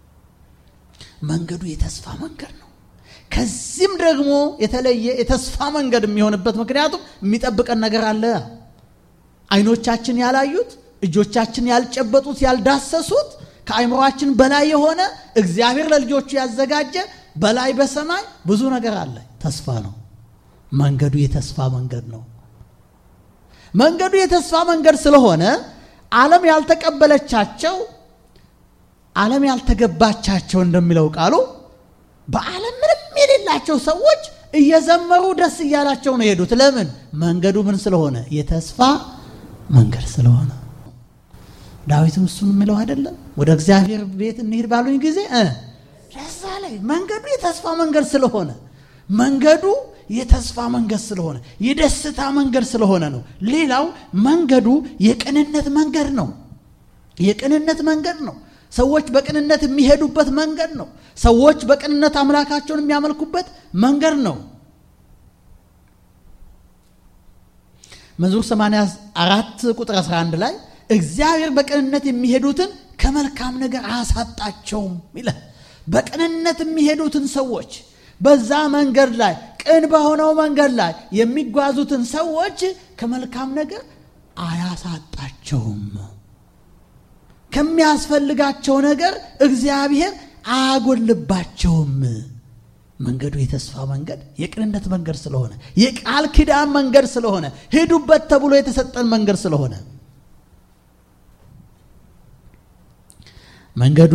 መንገዱ የተስፋ መንገድ ነው። ከዚህም ደግሞ የተለየ የተስፋ መንገድ የሚሆንበት ምክንያቱም የሚጠብቀን ነገር አለ። ዓይኖቻችን ያላዩት፣ እጆቻችን ያልጨበጡት፣ ያልዳሰሱት ከአይምሯችን በላይ የሆነ እግዚአብሔር ለልጆቹ ያዘጋጀ በላይ በሰማይ ብዙ ነገር አለ። ተስፋ ነው። መንገዱ የተስፋ መንገድ ነው። መንገዱ የተስፋ መንገድ ስለሆነ ዓለም ያልተቀበለቻቸው ዓለም ያልተገባቻቸው እንደሚለው ቃሉ በዓለም ምንም የሌላቸው ሰዎች እየዘመሩ ደስ እያላቸው ነው የሄዱት። ለምን? መንገዱ ምን ስለሆነ? የተስፋ መንገድ ስለሆነ። ዳዊትም እሱን የሚለው አይደለም? ወደ እግዚአብሔር ቤት እንሂድ ባሉኝ ጊዜ ደስ አለኝ። መንገዱ የተስፋ መንገድ ስለሆነ መንገዱ የተስፋ መንገድ ስለሆነ የደስታ መንገድ ስለሆነ ነው። ሌላው መንገዱ የቅንነት መንገድ ነው። የቅንነት መንገድ ነው። ሰዎች በቅንነት የሚሄዱበት መንገድ ነው። ሰዎች በቅንነት አምላካቸውን የሚያመልኩበት መንገድ ነው። መዝሙር 84 ቁጥር 11 ላይ እግዚአብሔር በቅንነት የሚሄዱትን ከመልካም ነገር አያሳጣቸውም ይላል። በቅንነት የሚሄዱትን ሰዎች በዛ መንገድ ላይ ቅን በሆነው መንገድ ላይ የሚጓዙትን ሰዎች ከመልካም ነገር አያሳጣቸውም። ከሚያስፈልጋቸው ነገር እግዚአብሔር አያጎልባቸውም። መንገዱ የተስፋ መንገድ የቅንነት መንገድ ስለሆነ የቃል ኪዳን መንገድ ስለሆነ ሂዱበት ተብሎ የተሰጠን መንገድ ስለሆነ መንገዱ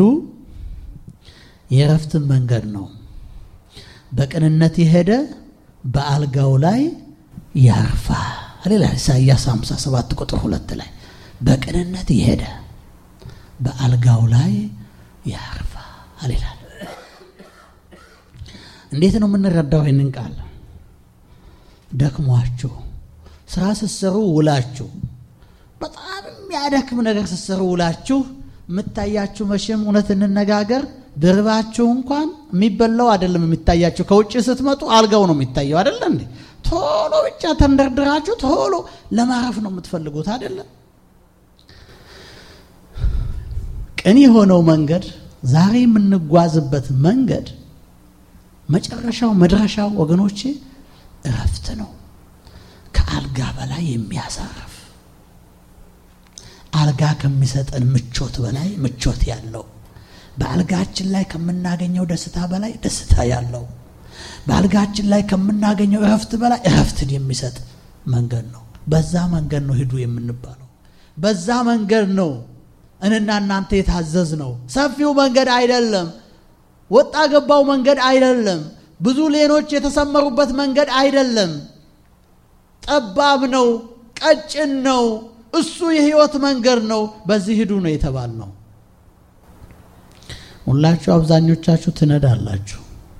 የእረፍትን መንገድ ነው። በቅንነት የሄደ በአልጋው ላይ ያርፋል ይላል ኢሳይያስ 57 ቁጥር ሁለት ላይ በቅንነት የሄደ በአልጋው ላይ ያርፋል ይላል። እንዴት ነው የምንረዳው ይህንን ቃል? ደክሟችሁ ስራ ስትሰሩ ውላችሁ በጣም የሚያደክም ነገር ስትሰሩ ውላችሁ የምታያችሁ መቼም እውነት እንነጋገር ድርባችሁ እንኳን የሚበላው አይደለም የሚታያችሁ። ከውጭ ስትመጡ አልጋው ነው የሚታየው አይደለ እንዴ? ቶሎ ብቻ ተንደርድራችሁ ቶሎ ለማረፍ ነው የምትፈልጉት አይደለም? ቅን የሆነው መንገድ ዛሬ የምንጓዝበት መንገድ መጨረሻው መድረሻው ወገኖቼ እረፍት ነው። ከአልጋ በላይ የሚያሳርፍ አልጋ ከሚሰጠን ምቾት በላይ ምቾት ያለው በአልጋችን ላይ ከምናገኘው ደስታ በላይ ደስታ ያለው በአልጋችን ላይ ከምናገኘው እረፍት በላይ እረፍትን የሚሰጥ መንገድ ነው። በዛ መንገድ ነው ሂዱ የምንባለው። በዛ መንገድ ነው እኔና እናንተ የታዘዝ ነው። ሰፊው መንገድ አይደለም። ወጣ ገባው መንገድ አይደለም። ብዙ ሌኖች የተሰመሩበት መንገድ አይደለም። ጠባብ ነው፣ ቀጭን ነው። እሱ የህይወት መንገድ ነው። በዚህ ሂዱ ነው የተባል ነው። ሁላችሁ አብዛኞቻችሁ ትነዳላችሁ።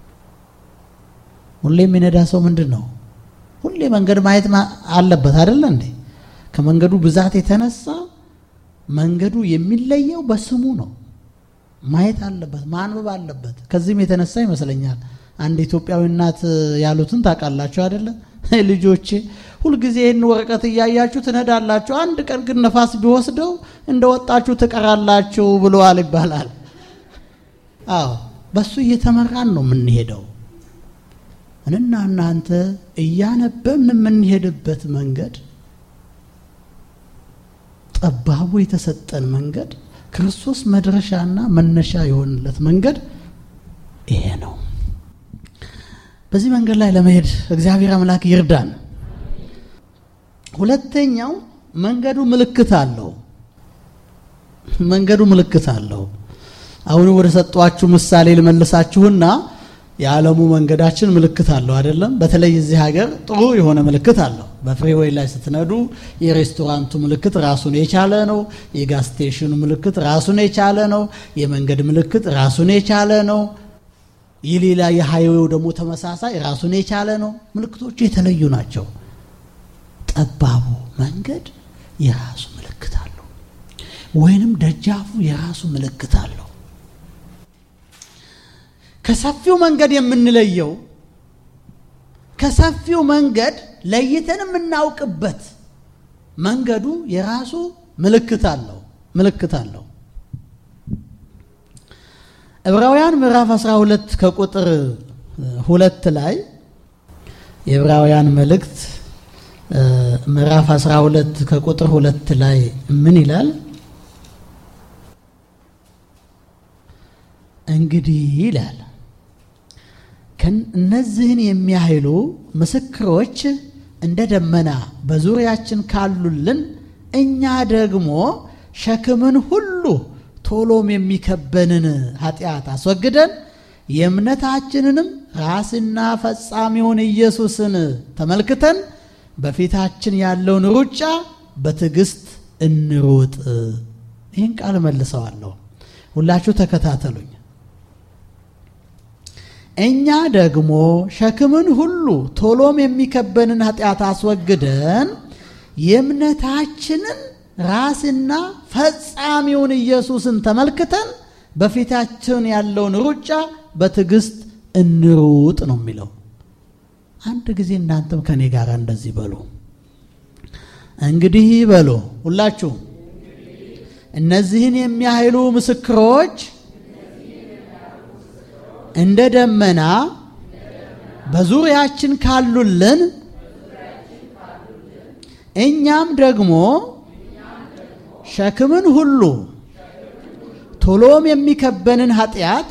ሁሌ የሚነዳ ሰው ምንድን ነው? ሁሌ መንገድ ማየት አለበት አይደለ እንዴ? ከመንገዱ ብዛት የተነሳ መንገዱ የሚለየው በስሙ ነው። ማየት አለበት፣ ማንበብ አለበት። ከዚህም የተነሳ ይመስለኛል አንድ ኢትዮጵያዊ እናት ያሉትን ታውቃላችሁ አይደለ? ልጆቼ ሁልጊዜ ይህን ወረቀት እያያችሁ ትነዳላችሁ፣ አንድ ቀን ግን ነፋስ ቢወስደው እንደወጣችሁ ትቀራላችሁ ብለዋል ይባላል። አዎ በሱ እየተመራን ነው የምንሄደው። እኔና እናንተ እያነበብን የምንሄድበት መንገድ ጠባቡ የተሰጠን መንገድ ክርስቶስ መድረሻና መነሻ የሆንለት መንገድ ይሄ ነው። በዚህ መንገድ ላይ ለመሄድ እግዚአብሔር አምላክ ይርዳን። ሁለተኛው መንገዱ ምልክት አለው። መንገዱ ምልክት አለው። አሁን ወደ ሰጧችሁ ምሳሌ ልመልሳችሁና የዓለሙ መንገዳችን ምልክት አለው አይደለም? በተለይ እዚህ ሀገር ጥሩ የሆነ ምልክት አለው። በፍሪዌይ ላይ ስትነዱ የሬስቶራንቱ ምልክት ራሱን የቻለ ነው። የጋዝ ስቴሽኑ ምልክት ራሱን የቻለ ነው። የመንገድ ምልክት ራሱን የቻለ ነው። የሌላ የሃይዌው ደግሞ ተመሳሳይ ራሱን የቻለ ነው። ምልክቶቹ የተለዩ ናቸው። ጠባቡ መንገድ የራሱ ምልክት አለው፣ ወይንም ደጃፉ የራሱ ምልክት አለው። ከሰፊው መንገድ የምንለየው ከሰፊው መንገድ ለይተን የምናውቅበት መንገዱ የራሱ ምልክት አለው ምልክት አለው። ዕብራውያን ምዕራፍ 12 ከቁጥር ሁለት ላይ የዕብራውያን መልእክት ምዕራፍ 12 ከቁጥር ሁለት ላይ ምን ይላል? እንግዲህ ይላል እነዚህን የሚያህሉ ምስክሮች እንደ ደመና በዙሪያችን ካሉልን እኛ ደግሞ ሸክምን ሁሉ ቶሎም የሚከበንን ኃጢአት አስወግደን የእምነታችንንም ራስና ፈጻሚውን ኢየሱስን ተመልክተን በፊታችን ያለውን ሩጫ በትዕግስት እንሩጥ። ይህን ቃል መልሰዋለሁ። ሁላችሁ ተከታተሉኝ። እኛ ደግሞ ሸክምን ሁሉ ቶሎም የሚከበንን ኃጢአት አስወግደን የእምነታችንን ራስና ፈጻሚውን ኢየሱስን ተመልክተን በፊታችን ያለውን ሩጫ በትዕግስት እንሩጥ ነው የሚለው። አንድ ጊዜ እናንተም ከኔ ጋር እንደዚህ በሉ። እንግዲህ በሉ ሁላችሁ እነዚህን የሚያህሉ ምስክሮች እንደ ደመና በዙሪያችን ካሉልን እኛም ደግሞ ሸክምን ሁሉ ቶሎም የሚከበንን ኃጢአት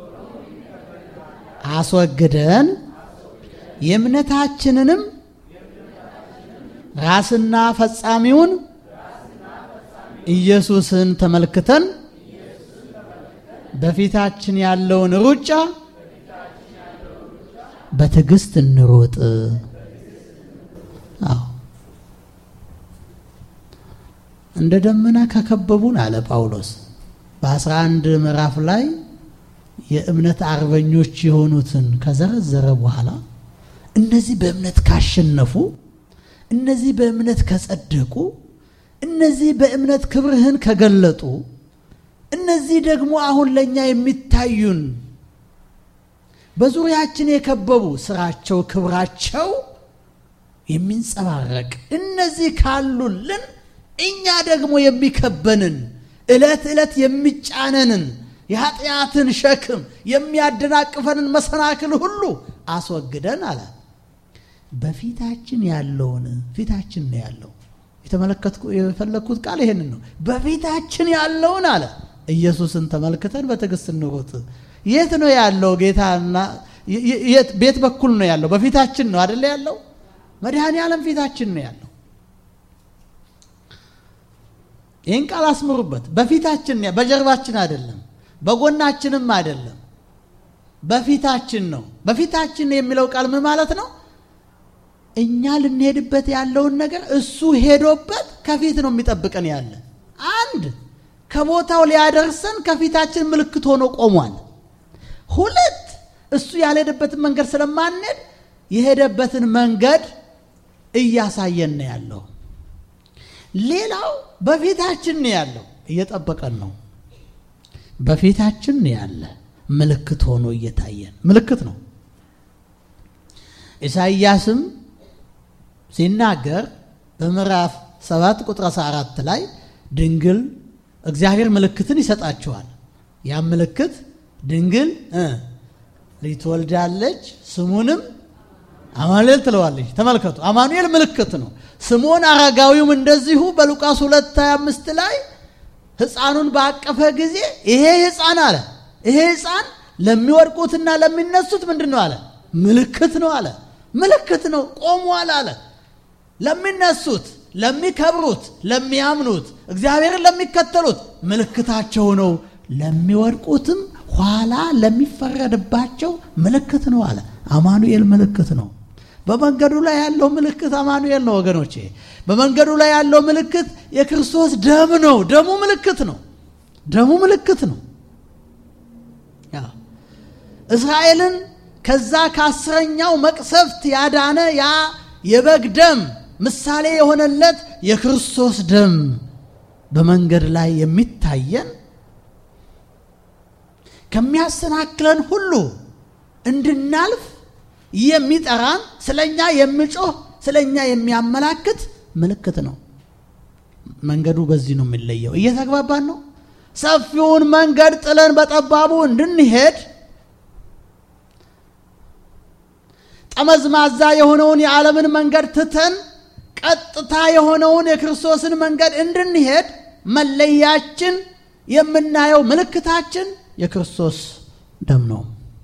አስወግደን የእምነታችንንም ራስና ፈጻሚውን ኢየሱስን ተመልክተን በፊታችን ያለውን ሩጫ በትዕግስት እንሮጥ። አዎ እንደ ደመና ከከበቡን አለ ጳውሎስ በአስራ አንድ ምዕራፍ ላይ የእምነት አርበኞች የሆኑትን ከዘረዘረ በኋላ እነዚህ በእምነት ካሸነፉ፣ እነዚህ በእምነት ከጸደቁ፣ እነዚህ በእምነት ክብርህን ከገለጡ፣ እነዚህ ደግሞ አሁን ለእኛ የሚታዩን በዙሪያችን የከበቡ ስራቸው፣ ክብራቸው የሚንጸባረቅ እነዚህ ካሉልን እኛ ደግሞ የሚከበንን ዕለት ዕለት የሚጫነንን የኃጢአትን ሸክም የሚያደናቅፈንን መሰናክል ሁሉ አስወግደን አለ። በፊታችን ያለውን ፊታችን ነው ያለው። የተመለከትኩ የፈለግኩት ቃል ይሄንን ነው። በፊታችን ያለውን አለ ኢየሱስን ተመልክተን በትዕግስት እንሩጥ። የት ነው ያለው ጌታና ቤት በኩል ነው ያለው? በፊታችን ነው አደለ ያለው? መድኃኔ ዓለም ፊታችን ነው ያለው። ይህን ቃል አስምሩበት። በፊታችን በጀርባችን አይደለም፣ በጎናችንም አይደለም፣ በፊታችን ነው። በፊታችን የሚለው ቃል ምን ማለት ነው? እኛ ልንሄድበት ያለውን ነገር እሱ ሄዶበት ከፊት ነው የሚጠብቀን ያለ። አንድ ከቦታው ሊያደርሰን ከፊታችን ምልክት ሆኖ ቆሟል። ሁለት እሱ ያልሄደበትን መንገድ ስለማንሄድ የሄደበትን መንገድ እያሳየን ነው ያለው። ሌላው በፊታችን ነው ያለው፣ እየጠበቀን ነው። በፊታችን ነው ያለ ምልክት ሆኖ እየታየን ምልክት ነው። ኢሳይያስም ሲናገር በምዕራፍ 7 ቁጥር 14 ላይ ድንግል እግዚአብሔር ምልክትን ይሰጣችኋል። ያም ምልክት ድንግል ልጅ ትወልዳለች፣ ስሙንም አማኑኤል ትለዋለች። ተመልከቱ፣ አማኑኤል ምልክት ነው። ስምዖን አረጋዊውም እንደዚሁ በሉቃስ 2፡25 ላይ ሕፃኑን ባቀፈ ጊዜ ይሄ ሕፃን አለ ይሄ ሕፃን ለሚወድቁትና ለሚነሱት ምንድን ነው አለ? ምልክት ነው አለ። ምልክት ነው ቆሟል አለ። ለሚነሱት፣ ለሚከብሩት፣ ለሚያምኑት፣ እግዚአብሔርን ለሚከተሉት ምልክታቸው ነው። ለሚወድቁትም ኋላ ለሚፈረድባቸው ምልክት ነው አለ። አማኑኤል ምልክት ነው። በመንገዱ ላይ ያለው ምልክት አማኑኤል ነው ወገኖቼ። በመንገዱ ላይ ያለው ምልክት የክርስቶስ ደም ነው። ደሙ ምልክት ነው። ደሙ ምልክት ነው። እስራኤልን ከዛ ከአስረኛው መቅሰፍት ያዳነ ያ የበግ ደም ምሳሌ የሆነለት የክርስቶስ ደም በመንገድ ላይ የሚታየን ከሚያሰናክለን ሁሉ እንድናልፍ የሚጠራን ስለኛ የሚጮህ ስለኛ የሚያመላክት ምልክት ነው። መንገዱ በዚህ ነው የሚለየው። እየተግባባን ነው። ሰፊውን መንገድ ጥለን በጠባቡ እንድንሄድ ጠመዝማዛ የሆነውን የዓለምን መንገድ ትተን ቀጥታ የሆነውን የክርስቶስን መንገድ እንድንሄድ መለያችን የምናየው ምልክታችን የክርስቶስ ደም ነው።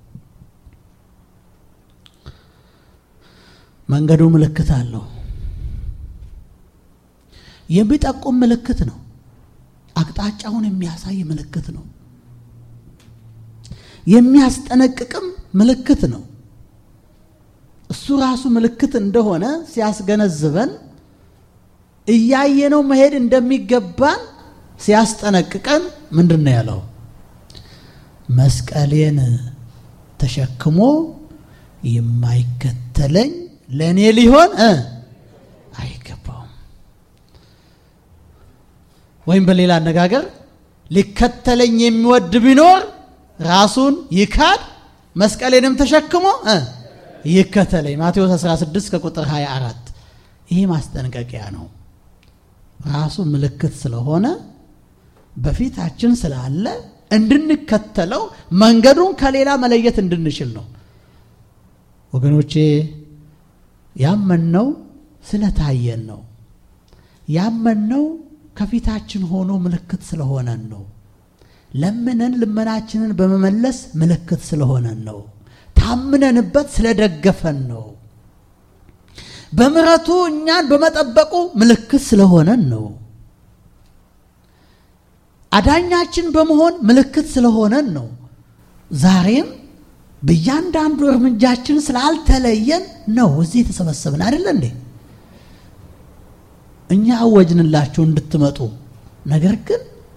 መንገዱ ምልክት አለው። የሚጠቁም ምልክት ነው። አቅጣጫውን የሚያሳይ ምልክት ነው። የሚያስጠነቅቅም ምልክት ነው። እሱ ራሱ ምልክት እንደሆነ ሲያስገነዝበን እያየነው መሄድ እንደሚገባን ሲያስጠነቅቀን ምንድን ነው ያለው? መስቀሌን ተሸክሞ የማይከተለኝ ለእኔ ሊሆን አይገባውም። ወይም በሌላ አነጋገር ሊከተለኝ የሚወድ ቢኖር ራሱን ይካድ መስቀሌንም ተሸክሞ ይከተለኝ። ማቴዎስ 16 ከቁጥር 24 ይሄ ማስጠንቀቂያ ነው። ራሱ ምልክት ስለሆነ በፊታችን ስላለ እንድንከተለው መንገዱን ከሌላ መለየት እንድንችል ነው። ወገኖቼ ያመንነው ስለታየን ነው። ያመንነው ከፊታችን ሆኖ ምልክት ስለሆነን ነው። ለምነን ልመናችንን በመመለስ ምልክት ስለሆነን ነው። ታምነንበት ስለደገፈን ነው። በምሕረቱ እኛን በመጠበቁ ምልክት ስለሆነን ነው። አዳኛችን በመሆን ምልክት ስለሆነን ነው። ዛሬም በእያንዳንዱ እርምጃችን ስላልተለየን ነው እዚህ የተሰበሰብን አይደለ እንዴ? እኛ አወጅንላችሁ እንድትመጡ፣ ነገር ግን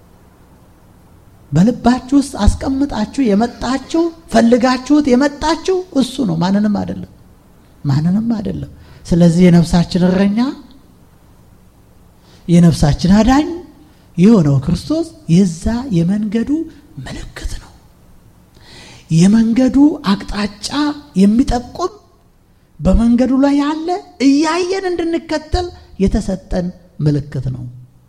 በልባችሁ ውስጥ አስቀምጣችሁ የመጣችሁ ፈልጋችሁት የመጣችሁ እሱ ነው፣ ማንንም አይደለም፣ ማንንም አይደለም። ስለዚህ የነፍሳችን እረኛ የነፍሳችን አዳኝ የሆነው ክርስቶስ የዛ የመንገዱ ምልክት ነው። የመንገዱ አቅጣጫ የሚጠቁም በመንገዱ ላይ ያለ እያየን እንድንከተል የተሰጠን ምልክት ነው።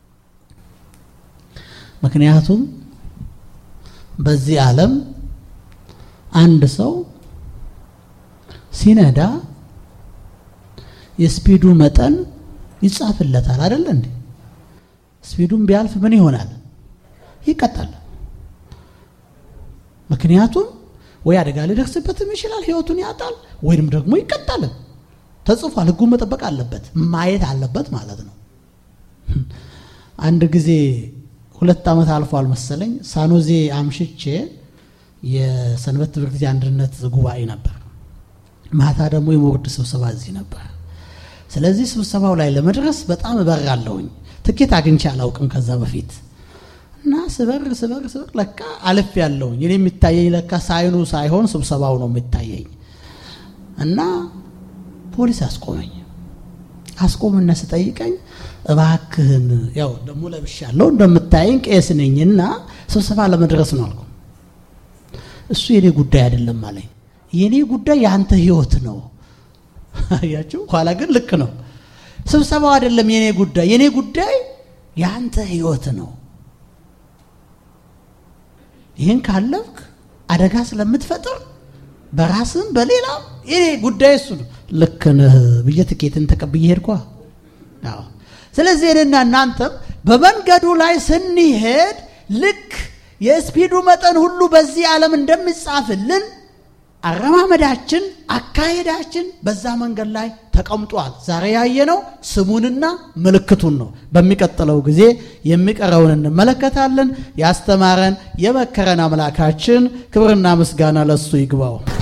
ምክንያቱም በዚህ ዓለም አንድ ሰው ሲነዳ የስፒዱ መጠን ይጻፍለታል አይደል እንዴ? ስፒዱን ቢያልፍ ምን ይሆናል? ይቀጣል። ምክንያቱም ወይ አደጋ ሊደርስበትም ይችላል፣ ህይወቱን ያጣል፣ ወይንም ደግሞ ይቀጣል። ተጽፏል። ህጉን መጠበቅ አለበት፣ ማየት አለበት ማለት ነው። አንድ ጊዜ ሁለት ዓመት አልፏል መሰለኝ ሳኖዜ አምሽቼ የሰንበት ትምህርት ቤት አንድነት ጉባኤ ነበር። ማታ ደግሞ የሞርድ ስብሰባ እዚህ ነበር። ስለዚህ ስብሰባው ላይ ለመድረስ በጣም እበራለሁኝ። ትኬት አግኝቼ አላውቅም ከዛ በፊት እና ስበር ስበር ስበር ለካ አልፍ ያለውኝ እኔ የሚታየኝ ለካ ሳይኑ ሳይሆን ስብሰባው ነው የሚታየኝ። እና ፖሊስ አስቆመኝ። አስቆምና ስጠይቀኝ እባክህን ያው ደግሞ ለብሻለሁ እንደምታየኝ ቄስ ነኝና ስብሰባ ለመድረስ ነው አልኩ። እሱ የኔ ጉዳይ አይደለም አለኝ። የኔ ጉዳይ የአንተ ህይወት ነው። አያችሁ፣ ኋላ ግን ልክ ነው። ስብሰባው አይደለም የኔ ጉዳይ፣ የኔ ጉዳይ የአንተ ህይወት ነው። ይህን ካለፍክ አደጋ ስለምትፈጥር በራስም በሌላም የኔ ጉዳይ እሱ ነው። ልክ ነህ ብዬ ትኬትን ተቀብዬ ሄድኳ። ስለዚህ እኔና እናንተም በመንገዱ ላይ ስንሄድ ልክ የስፒዱ መጠን ሁሉ በዚህ ዓለም እንደሚጻፍልን አረማመዳችን፣ አካሄዳችን በዛ መንገድ ላይ ተቀምጧል። ዛሬ ያየነው ስሙንና ምልክቱን ነው። በሚቀጥለው ጊዜ የሚቀረውን እንመለከታለን። ያስተማረን የመከረን አምላካችን ክብርና ምስጋና ለሱ ይግባው።